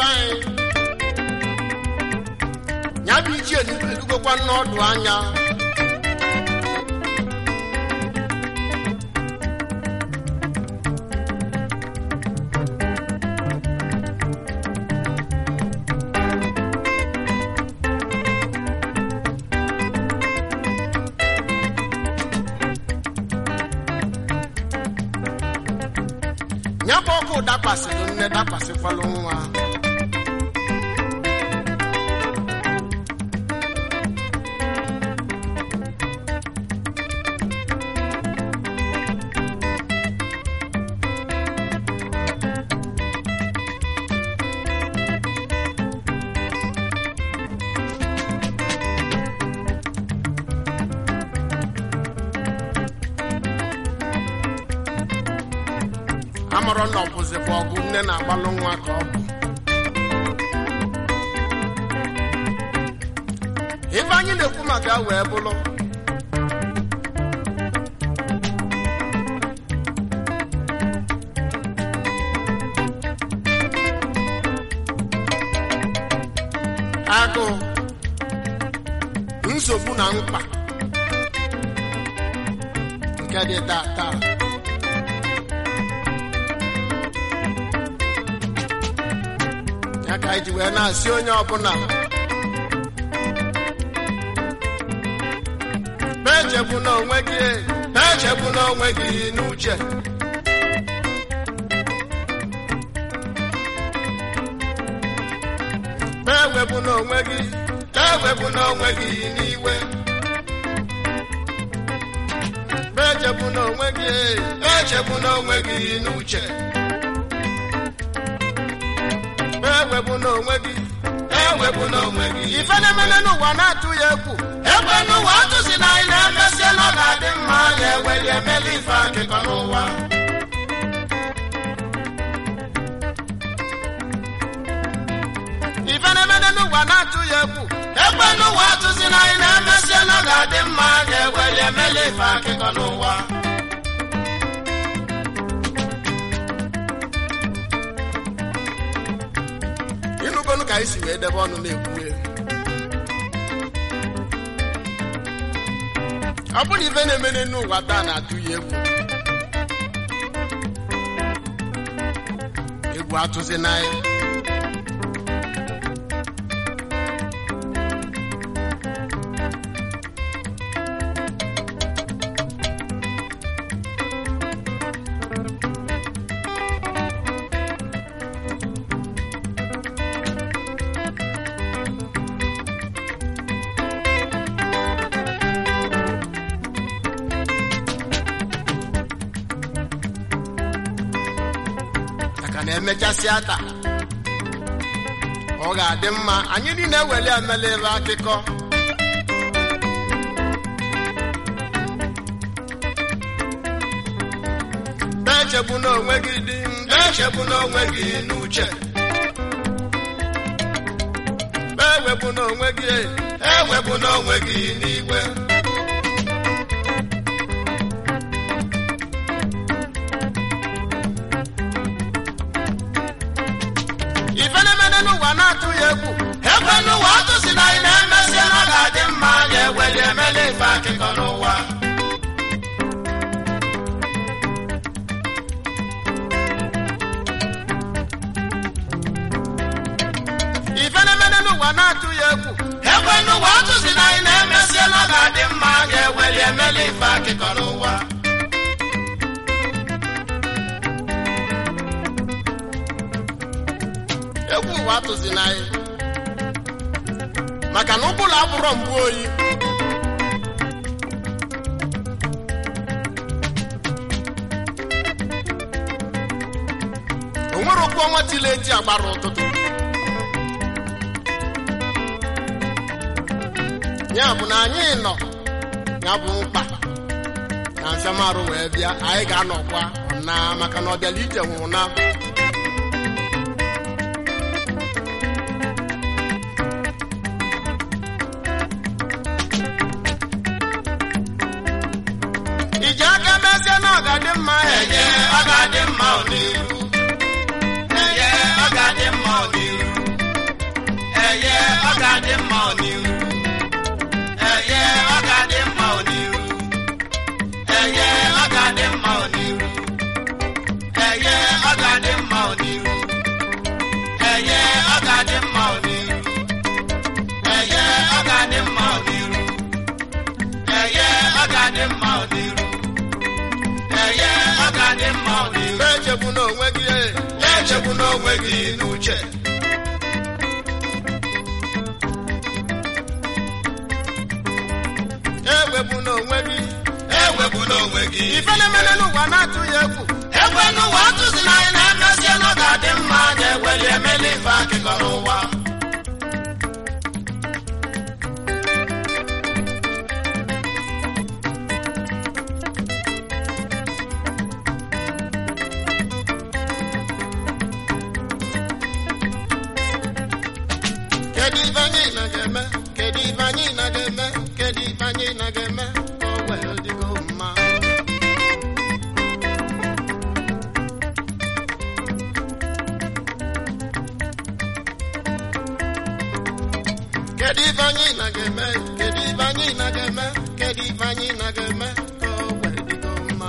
be anyị ya bụ ichie edugokwa n'ọdụ anya ya bụ ọkụ dakwasịrị nne dakwasịkwalụ nwa amụrụ na ọbụzịkwa ọgụ nne na-agbalụ nwa ka ọ bụ ife anyị na-ekwu maka ya wee bụrụ agụụ nsogbu na mkpa nke dị taa taa ya ka anyị ji wee na-asị onye ọbụla na-echegbu n'onwe gị na-echegbu n'onwe gị n'uche na-ewepụ n'onwe gị na-ewepụ n'onwe gị n'iwe na-echegbu n'onwe gị na-echegbu n'onwe gị n'uche ewepụ n'onwe gị ewepụ n'onwe gị ife na-emene n'ụwa na-atụ ya egwu egbe n'ụwa atụsi na anyị na-emesi na ọ ga-adị mma ya eweli emeli ife akịkọ n'ụwa ife na-emene n'ụwa na-atụ ya egwu egbe n'ụwa atụsi na anyị na-emesi na ọ ga-adị mma ya eweli emeli ife akịkọ n'ụwa ịnụgonu ka anyị si wee debe ọnụ na-ekwu ọ bụrụ ife na-emene n'ụwa taa na-atụ ya egwu egwu atụzi n'anya maka na emechasịa taa ọ ga-adị mma anyị niile eweli emela ebe akụkọ na-echegbu n'onwe gị dị na-echegbu n'onwe gị n'uche ewepụ n'onwe gị ewepụ n'onwe gị n'igwe ife na-emene n'ụwa na-atụ ya egwu egbe n'ụwa atụsi na anyị na-emesi na ọ ga-adị mma ya eweli emeli ife akụkọ n'ụwa ife na-emene n'ụwa na-atụ ya egwu egbe n'ụwa atụsi na anyị na-emesi na ọ ga-adị mma ya eweli emeli ife akụkọ n'ụwa egwu ụwa atụzi n'anyị maka na ụbụla abụrọ mbụ oyi o nwere okwu ọnwa tile eji agbara ụtụtụ ya bụ na anyị nọ ya bụ mkpa na mfiamarụ wee bịa anyị ga-anọkwa na maka na ọ bịala ije nwụrụ na iji aka mezie na ọ ga-adị mma enye ọ ga-adị mma ọdịru enye ọ ga-adị mma ọdịru onwe gị n'uche ewepụ n'onwe gị ewepụ n'onwe gị ife na-emene n'ụwa na-atụ ya egwu ekwe n'ụwa atụzi na anyị na-emesie na ọ ga-adị mma anyị eweli emeli ife akịkọ n'ụwa kedu ife anyị na ga-eme kedu ife anyị na ga-eme kedu ife anyị na ga-eme ka o wee dịgo mma kedu ife anyị na ga-eme kedu ife anyị na ga-eme kedu ife anyị na ga-eme ka o wee dịgo mma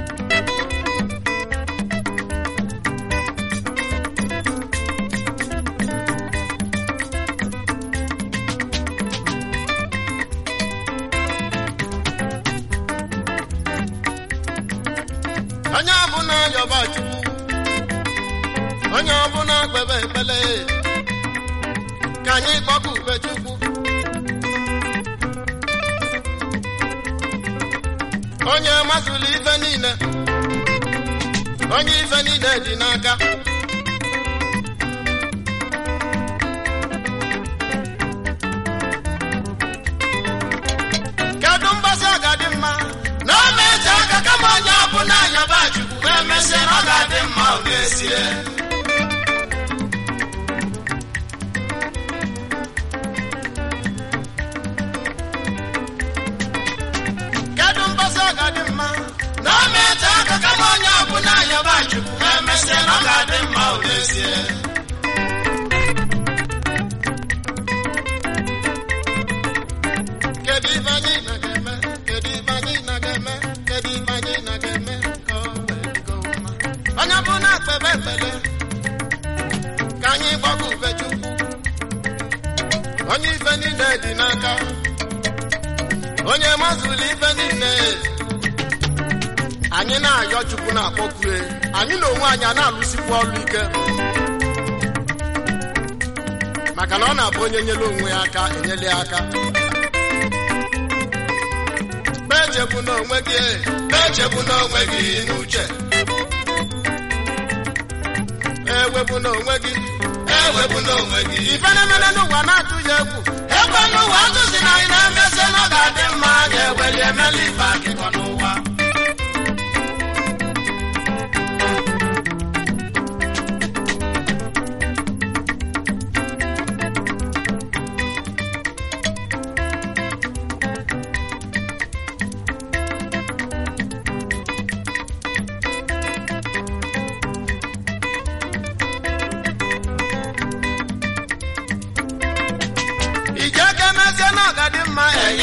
onye ọbụla yọba chukwu onye ọbụla kpebe ekpele ka anyị kpọkube chukwu onye mazụlụ ife niile onye ife niile dị n'aka kedu mgbasa ọ ga-adị mma na ọ na-eji aka kama onye ọbụla yọba chukwu wee mesie na ọ ga-adị mma ọ ga-esie kedu mgbasa ọ ga-adị mma na ọ na-eji aka kama onye ọbụla yọba chukwu wee mesie na ọ ga-adị mma ọ ga-esie kedu ife anyị na ga-eme kedu ife anyị na ga-eme kedu ife anyị na ga-eme ka o wee dịgo mma onye bụ na akpebe ekpele ka anyị gbakọ ube chukwu onye ife niile dị n'aka onye mazụlụ ife niile anyị na-ayọ chukwu na-akpọkue anyị na onwe anyị a na-alụsikwu ọrụ ike maka na ọ na-abụ onye nyere onwe ya aka enyela ya aka echegbu n'onwe gị echegbu n'onwe gị n'uche ewepụ n'onwe gị ewepụ n'onwe gị ife na-emere n'ụwa na-atụ ya egwu ekwe n'ụwa atụzi na anyị na-emezi na ọ ga-adị mma anyị eweli emela ife akịkọ n'ụwa ije ka emezie na ọ ga-adị mma